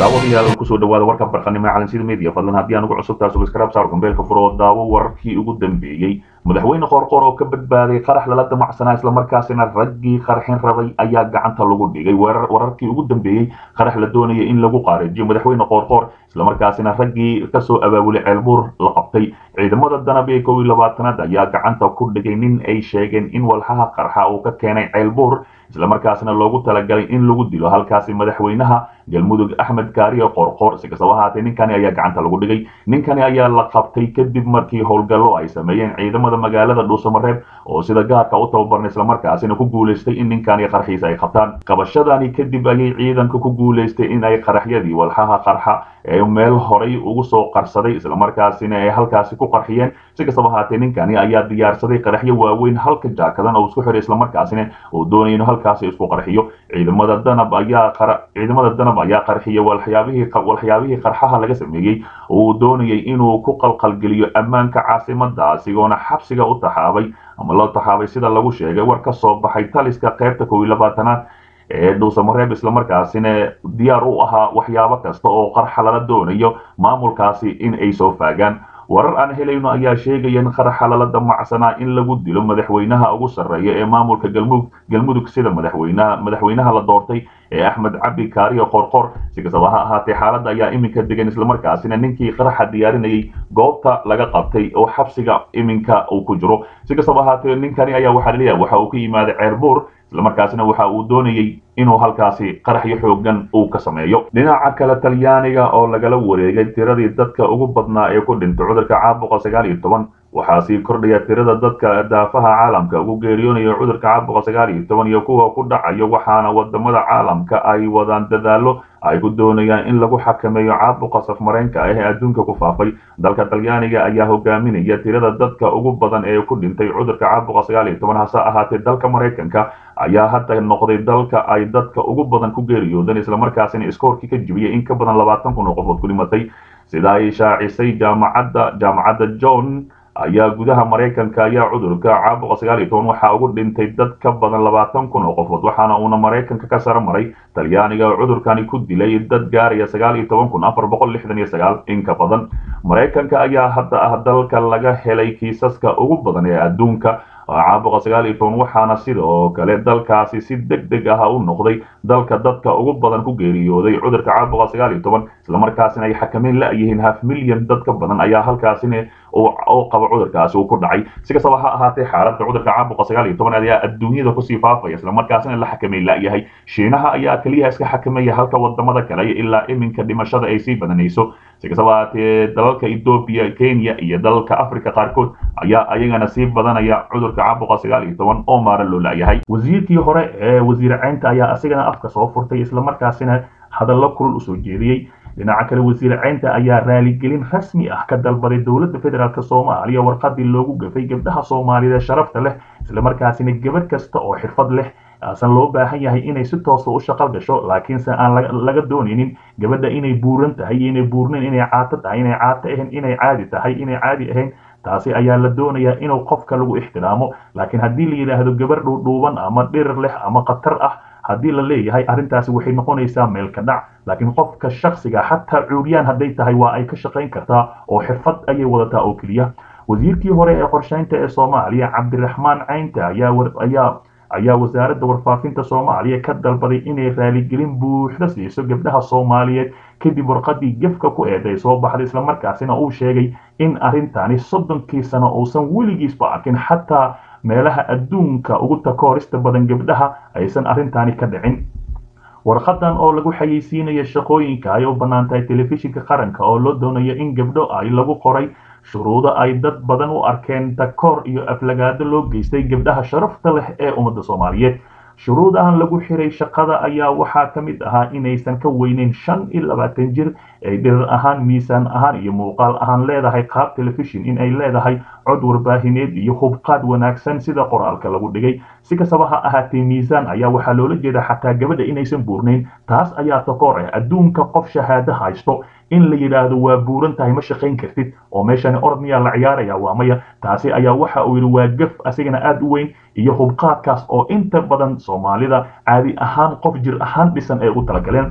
daawadayaal kusoo dhawaada warka barqanimo ee calansida media fadlan haddii aan ugu cusub tahay subscribe saar gambeelka furo oo daawo wararkii ugu dambeeyey madaxweyne qoorqoor oo ka badbaaday qarax lala damacsanaa islamarkaasina raggii qarxin rabay ayaa gacanta lagu dhigay wararkii ugu dambeeyey qarax la doonaya in lagu qaarijiyo madaxweyne qoorqoor islamarkaasina raggii kasoo abaabulay ceelbuur la qabtay ciidamada danab ee kow iyo labaatanaad ayaa gacanta ku dhigay nin ay sheegeen in walxaha qarxa uu ka keenay ceelbuur islamarkaasina loogu talagalay in lagu dilo halkaasi madaxweynaha galmudug axmed kaariye qoorqoor si kastaba ahaatee ninkani ayaa gacanta lagu dhigay ninkani ayaa la qabtay kadib markii howlgallo ay sameeyeen ciidamada magaalada dhuusamareeb oo sida gaarka u tababarnay islamarkaasina ku guulaystay in ninkani qarxiisa ay qabtaan qabashadani kadib ayay ciidanka ku guulaystay in ay qaraxyadii walxaha qarxa ee meel horay ugu soo qarsaday islamarkaasina ay halkaasi ku qarxiyeen si kastaba ahaatee ninkani ayaa diyaarsaday qaraxyo waaweyn halka jaakadan oo isku xiray islamarkaasina uu doonaya inuu halkaasi isku qarxiyo ciidamada danab ayaa ciidamada danab ayaa qarxiyay walxyaabihii walxyaabihii qarxaha laga sameeyey oo uu doonayay inuu ku qalqalgeliyo ammaanka caasimada asigoona xabsiga u taxaabay ama loo taxaabay sida lagu sheegay war ka soo baxay taliska qaybta kow iyo labaatanaad ee dhuusamareeb islamarkaasina diyaar u ahaa waxyaabo kasta oo qarxa lala doonayo maamulkaasi in ay soo faagaan warar aan helayno ayaa sheegaya in qaraxa lala damacsanaa in lagu dilo madaxweynaha ugu sarreeya ee maamulka galmudug galmudug sida madaxweynaha madaxweynaha la doortay ee axmed cabdi kaariyo qorqor si kastaba ha ahaatee xaaladda ayaa iminka degan islamarkaasina ninkii qaraxa diyaarinayay goobta laga qabtay oo xabsiga iminka uu ku jiro si kastaba ahaatee ninkani ayaa waxaa laleeyahay waxa uu ka yimaaday ceerbuur islamarkaasina waxa uu doonayay inuu halkaasi qaraxyo xoogan uu ka sameeyo dhinaca kale talyaaniga oo lagala wareegay tiradii dadka ugu badnaa ee ku dhintay cudurka caabuqa sagaal iyo toban waxaa sii kordhaya tirada dadka daafaha caalamka ugu geeriyoonaya cudurka caabuqa sagaal iyo toban iyo kuwa ku dhacayo waxaana wadamada caalamka ay wadaan dadaalo ay ku doonayaan in lagu xakameeyo caabuqa safmareenka ah ee adduunka ku faafay dalka talyaaniga ayaa hogaaminaya tirada dadka ugu badan ee ku dhintay cudurka caabuqa sagaal iyo toban hase ahaatee dalka maraykanka ayaa hadda noqday dalka ay dadka ugu badan ku geeriyoodeen islamarkaasina iskoorkii ka jibiyay in ka badan labaatan kun oo qofood ku dhimatay sida ay shaacisay jaamacadda jaamacadda john ayaa gudaha maraykanka ayaa cudurka caabuqa sagaal iyo toban waxaa ugu dhintay dad ka badan labaatan kun oo qofood waxaana uuna maraykanka ka saro maray talyaaniga oo cudurkani ku dilay dad gaaraya sagaal iyo toban kun afar boqol lixdan iyo sagaal in ka badan maraykanka ayaa hadda ah dalka laga helay kiisaska ugu badan ee adduunka caabuqa sagaal iyo toban waxaana sidoo kale dalkaasi si deg deg ah u noqday dalka dadka ugu badan ku geeriyooday cudurka caabuqa sagaal iyo toban islamarkaasina ay xakameyn la-yihiin half milyan dad ka badan ayaa halkaasina oo qaba cudurkaasi uu ku dhacay si kastaba ha ahaatee xaaladda cudurka caabuqa sagaal iyo toban ayaa adduunyada kusii faafaya islamarkaasina la xakameyn la-yahay shiinaha ayaa keliyaha iska xakameeya halka wadamada kale ilaa iminka dhimashada ay sii badanayso si kastaba ahaatee dalalka ethoobia kenya iyo dalalka africa qaarkood ayaa ayagana sii badanaya cudurka caabuqa sagaal iyo toban oo maara loo la-yahay wasiirkii hore ee wasiir ceynta ayaa asigana afka soo furtay islamarkaasina hadallo kulul usoo jeediyey dhinaca kale wasiir ceynta ayaa raaligelin rasmi ah ka dalbaday dowladda federaalk soomaaliya warqadii loogu gafay gabdhaha soomaaliyeed ee sharafta leh islamarkaasina gabadh kasta oo xirfad leh aasan loo baahan yahay inay si toosa u shaqal gasho laakiinse aan laga doonaynin gabadha inay buuran tahay iyo inay buurnayn inay caato tahay inay caato ahayn inay caadi tahay inay caadi ahayn taasi ayaa la doonayaa inuu qofka lagu ixtiraamo laakiin haddii la yidhaahdo gabar dhuudhuuban ama dhirir leh ama khatar ah haddii la leeyahay arrintaasi waxay noqonaysaa meel ka dhac laakiin qofka shaksiga xataa cuuriyaan hadday tahay waa ay ka shaqayn kartaa oo xirfad ayay wadataa oo keliya wasiirkii hore ee qorshaynta ee soomaaliya cabdiraxmaan caynta ayaa ayaa wasaaradda warfaafinta soomaaliya ka dalbaday inay raaligelin buuxda siiso gabdhaha soomaaliyeed kadib warqadii gefka ku eeday soo baxday islamarkaasina uu sheegay in arrintani soddonkii sano uusan weligiisba arkin xataa meelaha adduunka ugu takoorista badan gabdhaha aysan arrintaani ka dhicin warqadan oo lagu xayeysiinaya shaqooyinka ay u bannaan tahay telefishinka qaranka oo loo doonayo in gabdho ay lagu qoray shuruudo ay dad badan u arkeen takoor iyo aflagaado loo geystay gabdhaha sharafta leh ee ummadda soomaaliyeed shuruudahan lagu xiray shaqada ayaa waxaa ka mid ahaa inaysan ka weyneyn shan iyo labaatan jir ay dhirir ahaan miisaan ahaan iyo muuqaal ahaan leedahay qaab telefishin in ay leedahay cod warbaahineed iyo hubqaad wanaagsan sida qoraalka lagu dhigay si kastaba ha ahaatee miisaan ayaa waxaa loola jeeda xataa gabadha inaysan buurnayn taas ayaa takoor ah adduunka qof shahaado haysto in la yidhaahdo waa buuran tahay ma shaqayn kartid oo meeshani orod miyaa la ciyaaraya waa maya taasi ayaa waxa uu yidhi waa gaf asigana aada u weyn iyo hubqaadkaas oo inta badan soomaalida caadi ahaan qof jir ahaan dhisan ay ugu talagaleen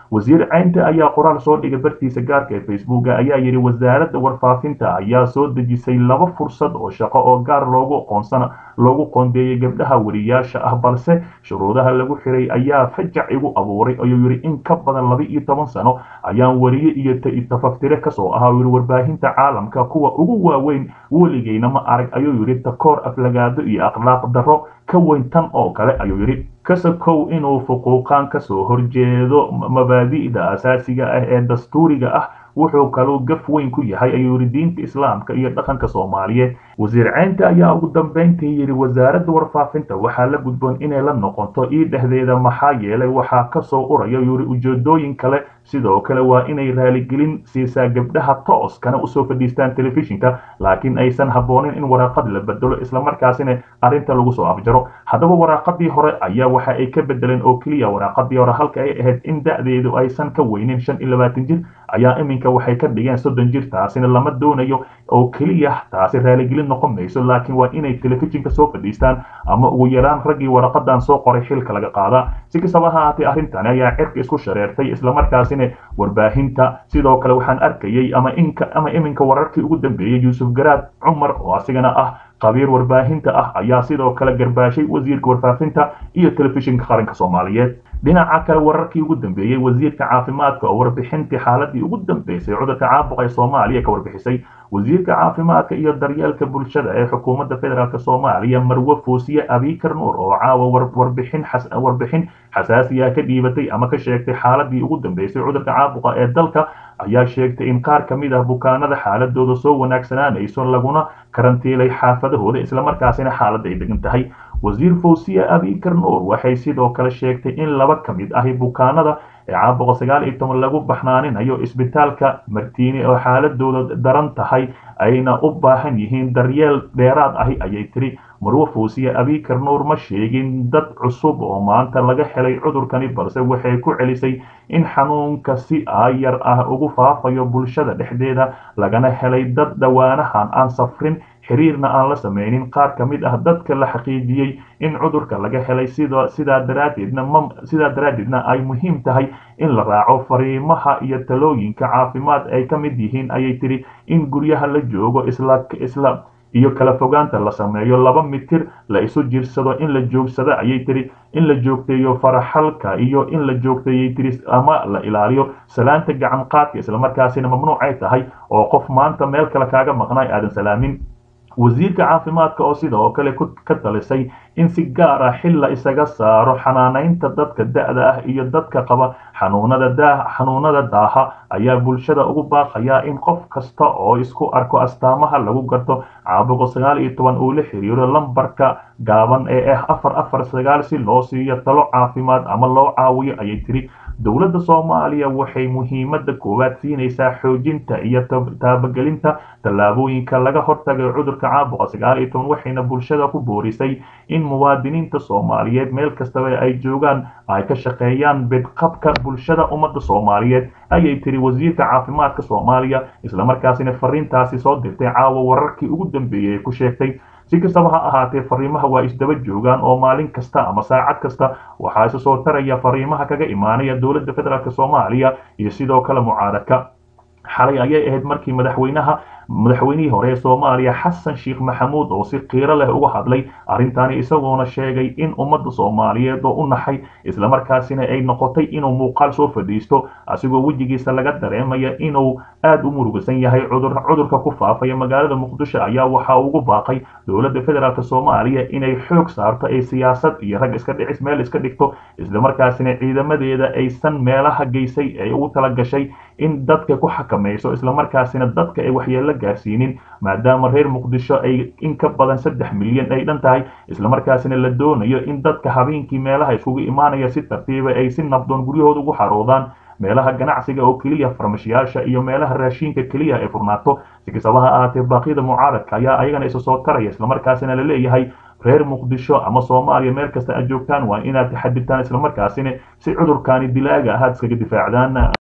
wasiir caynte ayaa qoraal soo dhigay bartiisa gaarka ee facebooka ayaa yidhi wasaaradda warfaafinta ayaa soo dejisay laba fursad oo shaqo oo gaar loogu aqoonsana loogu qoondeeyey gabdhaha wariyaasha ah balse shuruudaha lagu xiray ayaa fajac igu abuuray ayuu yidhi in ka badan laba iyo toban sano ayaan wariye iyo tafaftire kasoo ahaa yidhi warbaahinta caalamka kuwa ugu waaweyn weligeyna ma arag ayuu yidhi takoor aflagaado iyo akhlaaq darro ka weyn tan oo kale ayuu yidhi kasakow inuu fuquuqaan kasoo horjeedo mabaadi'da asaasiga ah ee dastuuriga ah wuxuu kaluu gaf weyn ku yahay ayuu yidhi diinta islaamka iyo dhaqanka soomaaliyeed wasiir caynta ayaa ugu dambayntii yidhi wasaaradda warfaafinta waxaa la gudboon inay la noqoto ii dhexdeeda maxaa yeelay waxaa kasoo uraya yidhi ujeedooyin kale sidoo kale waa inay raaligelin siisaa gabdhaha tooskana usoo fadhiistaan telefishinka laakiin aysan habboonin in waraaqad la bedelo islamarkaasina arrinta lagu soo afjaro haddaba waraaqadii hore ayaa waxa ay ka bedeleen oo keliya waraaqadii hore halka ay ahayd in da'deedu aysan ka weynin shan iyo labaatan jir ayaa iminka waxay ka dhigeen soddon jir taasina lama doonayo oo keliya taasi raaligelin noqon mayso laakiin waa inay telefishinka soo fadhiistaan ama ugu yaraan raggii waraqadan soo qoray xilka laga qaadaa si kastaba ha ahaatee arrintani ayaa cirka isku shareertay islamarkaasina warbaahinta sidoo kale waxaan arkayay ama inka ama iminka wararkii ugu dambeeyey yuusuf garaad cumar oo asigana ah qabiir warbaahinta ah ayaa sidoo kale garbaashay wasiirka warfaafinta iyo telefishinka qaranka soomaaliyeed dhinaca kale wararkii ugu dambeeyey wasiirka caafimaadka oo warbixintii xaaladii ugu dambeysay cudurka caabuqa ee soomaaliya ka warbixisay wasiirka caafimaadka iyo daryeelka bulshada ee xukuumadda federaalk soomaaliya marwe fuusiye abikar nuur oo caawa warbixin warbixin xasaasiya ka dhiibatay ama ka sheegtay xaaladii ugu dambeysay cudurka caabuqa ee dalka ayaa sheegtay in qaar ka mid ah bukaanada xaaladooda soo wanaagsanaanayso laguna karantiilay xaafadahooda islamarkaasina xaaladda ay degan tahay wasiir fawsiya abikar nuur waxay sidoo kale sheegtay in laba ka mid ahi bukaanada ee caabuqa sagaal iyo toban lagu baxnaaninayo isbitaalka martiini oo xaaladooda daran tahay ayna u baahan yihiin daryeel dheeraad ahi ayay tiri marwe fawsiya abikar nuur ma sheegin dad cusub oo maanta laga helay cudurkani balse waxay ku celisay in xanuunka si aayar ah ugu faafayo bulshada dhexdeeda lagana helay dad dhowaanahan aan safrin xiriirna aan la samaynin qaar ka mid ah dadka la xaqiijiyey in cudurka laga helay sidaa daraaddeedna sidaa daraaddeedna ay muhiim tahay in la raaco fariimaha iyo talooyinka caafimaad ay ka mid yihiin ayay tiri in guryaha la joogo isla isla iyo kala fogaanta la sameeyo laba mitir la isu jirsado in la joogsado ayay tiri in la joogteeyo faraxalka iyo in la joogteeyay tiri ama la ilaaliyo salaanta gacan qaadka islamarkaasina mamnuucay tahay oo qof maanta meel kale kaaga maqnay aadan salaamin wasiirka caafimaadka oo sidoo kale ka talisay in si gaar ah xil la isaga saaro xanaanaynta dadka da'da ah iyo dadka qaba xanuunada daa xanuunada daaha ayaa bulshada ugu baaqaya in qof kasta oo isku arko astaamaha lagu garto caabuqa sagaal iyo toban uu la xiriiro lambarka gaaban ee ah afar afar sagaal si loo siiyo talo caafimaad ama loo caawiyo ayay tiri dowladda soomaaliya waxay muhiimadda koowaad siinaysaa xoojinta iyo taabagelinta tallaabooyinka laga hortagay cudurka caabuqa sagaal iyo toban waxayna bulshada ku boorisay in muwaadiniinta soomaaliyeed meel kastaba ay joogaan ay ka shaqeeyaan bedqabka bulshada ummadda soomaaliyeed ayay tiri wasiirka caafimaadka soomaaliya islamarkaasina fariintaasi soo dirtay caawa wararkii ugu dambeeyey ee ku sheegtay si kastaba ha ahaatee fariimaha waa isdaba joogaan oo maalin kasta ama saacad kasta waxaa isa soo taraya fariimaha kaga imaanaya dowladda federaalk soomaaliya iyo sidoo kale mucaaradka xalay ayay ahayd markii madaxweynaha madaxweynihii hore ee soomaaliya xasan sheekh maxamuud oo si qiiro leh uga hadlay arrintaani isagoona sheegay in ummadda soomaaliyeed oo u naxay islamarkaasina ay noqotay inuu muuqaal soo fadhiisto asigoo wejigiisa laga dareemaya inuu aad u murugasan yahay cudurka ku faafaya magaalada muqdisho ayaa waxa ugu baaqay dowladda federaalk soomaaliya inay xoog saarto ay siyaasad iyo rag iska dhicis meel iska dhigto islamarkaasina ciidamadeeda aysan meelaha geysay ee ugu tala gashay in dadka ku xakamayso islamarkaasina dadka ay waxyeello gaarsiinin maadaama reer muqdisho ay in ka badan saddex milyan ay dhan tahay islamarkaasina la doonayo in dadka habeenkii meelaha iskugu imaanaya si tartiiba ay si nabdoon guryahooda ugu xaroodaan meelaha ganacsiga oo keliya farmashiyaasha iyo meelaha raashiinka keliya ay furnaato si kastaba ha ahaatee baaqyada mucaaradka ayaa ayagana isa soo taraya islamarkaasina la leeyahay reer muqdisho ama soomaaliya meel kasta aad joogtaan waa inaad taxadirtaan islamarkaasina si cudurkaani dilaaga ahaad iskaga difaacdaan